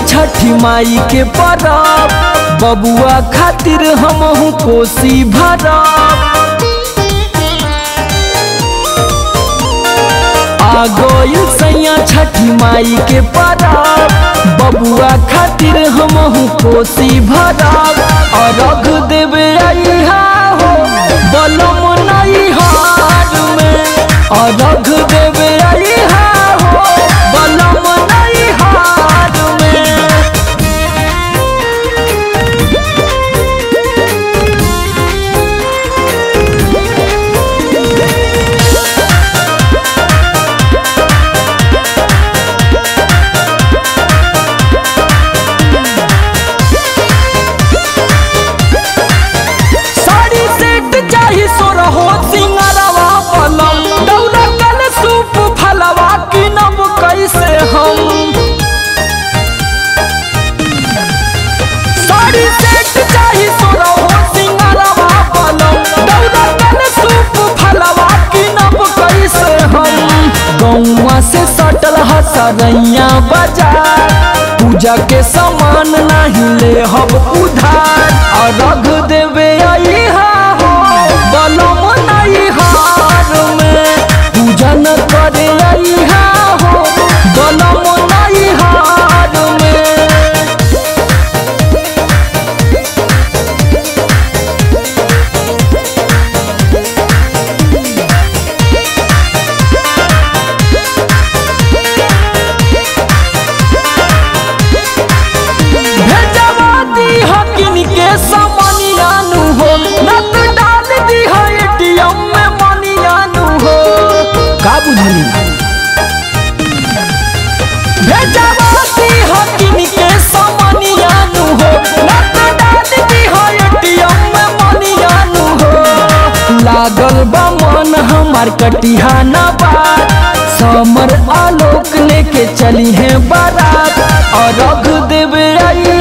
छठी माई के परब बबुआ खातिर हमहू कोसी भरब आ गइल सैया छठी माई के परब बबुआ खातिर हमहू कोसी भरब अरघ देवे अइहा हो बलम नहीं हार में अरघ देवे अइहा हो बलम नहीं हार में साड़ी सेट चाही सोरहो सिंगरवा पलम दौरा कल सूप फलवा किनब कैसे हम साड़ी सेट चाही सोरहो सिंगरवा पलम दौरा कल सूप फलवा किनब कैसे हम गौवा से सटल हसरैया बाजार पूजा के सामान नहीं ले हब उधार अरघ देवे अइहा हो बलम नहीं हार में पूजन करे अइहा हो बलम नहीं हार में भेजवा दी हकिन के समनियानु हो नत डाल दी है एटीएम में मनियानु हो का बुझली भेजवा दी हकिन के समनियानु हो नत डाल दी है एटीएम में मनियानु हो लागल बा मन हमार कटिहा ना बात समर आलोक लेके चली है बारात और रख देवे आई